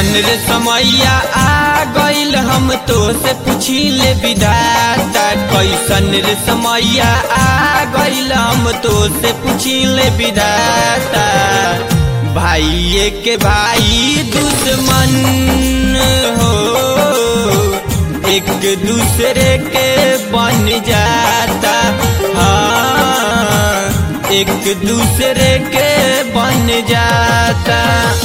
कैसन रे समैया आ गइल हम तो से पूछी ले विधाता कैसन रे समैया आ गइल हम तो से पूछी ले विधाता भाई के भाई दुश्मन हो एक दूसरे के बन जाता हाँ एक दूसरे के बन जाता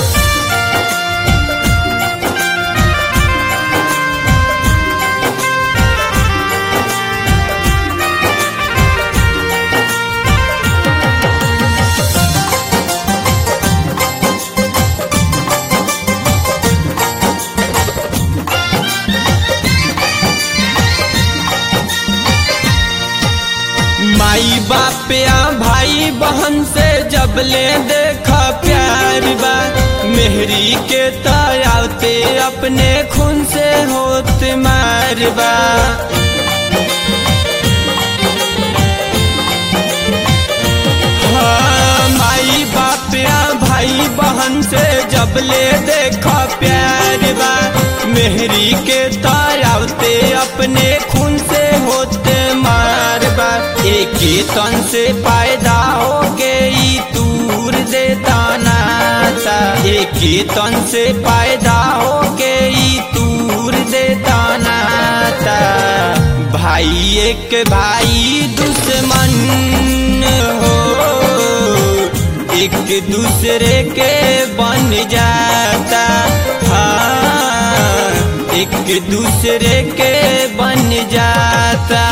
माई बाप या भाई बहन से जब ले देखा प्यार बा मेहरी के तयावते अपने खून से होत मारबा हाँ, माई बाप या भाई बहन से जब ले देखा प्यार बा मेहरी के तारावते अपने खून से होते मारबा एक ही तन से पैदा हो गई दूर देता नाता एक ही तन से पैदा हो गई दूर देता नाता भाई एक भाई दुश्मन हो एक दूसरे के बन जाता हाँ एक दूसरे के बन जाता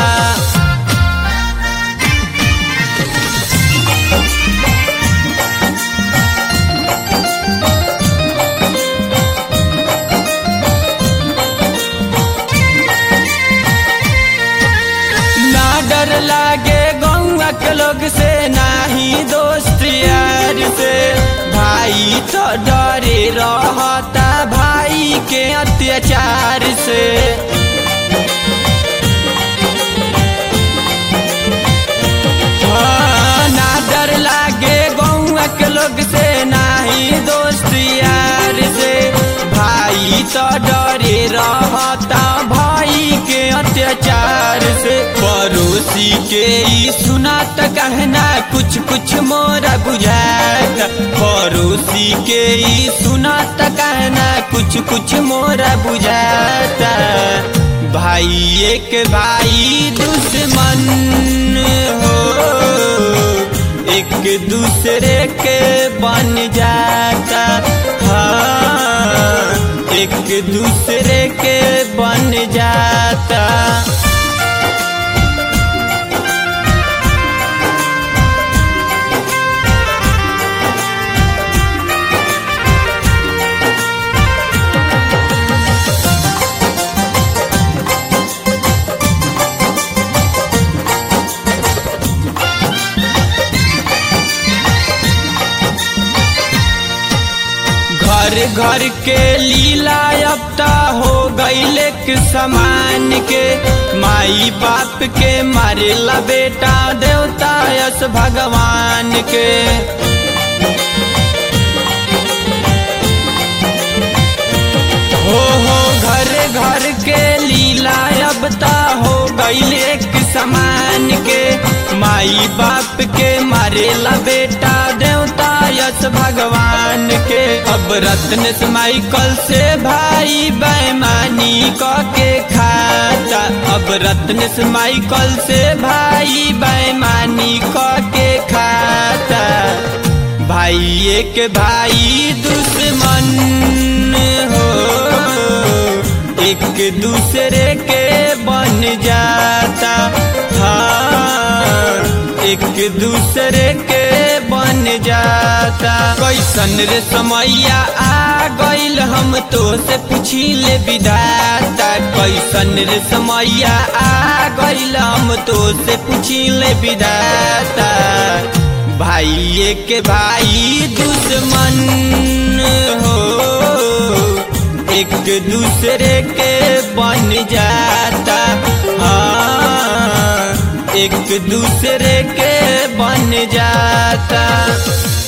ना डर लागे गौवा के लोग से ना ही दोस्त यार से भाई तो डरे रहता भाई के अत्याचार से हाँ, ना डर लागे गौवा के लोग से ना ही दोस्त यार से भाई तो डरे रहता भाई के अत्याचार से पड़ोसी के ई सुना त कहना कुछ कुछ मोरा बुझाता पड़ोसी के ई सुना त कहना कुछ कुछ मोरा बुझाता भाई एक भाई दुश्मन हो एक दूसरे के बन जाता हाँ एक दूसरे के बन जाता घर घर के लीला अब ता हो गईले के समान के माई बाप के मारेला बेटा देवता यस भगवान के हो हो घर घर के लीला अब ता हो गईले के समान के माई बाप के मारेला बेटा देवता यस भगवान के अब रत्न से माइकल से भाई बेमानी क के खाता अब रत्न से माइकल से भाई बेमानी क के खाता भाई एक भाई दुश्मन हो एक दूसरे के बन जाता हाँ एक दूसरे के बन जाता कैसन रे समैया आ गइल हम तो से पूछी ले विधाता कैसन रे समैया आ गइल हम तो से पूछी ले विधाता भाई एक भाई दुश्मन हो एक दूसरे के बन जाता हाँ एक दूसरे के बन जाता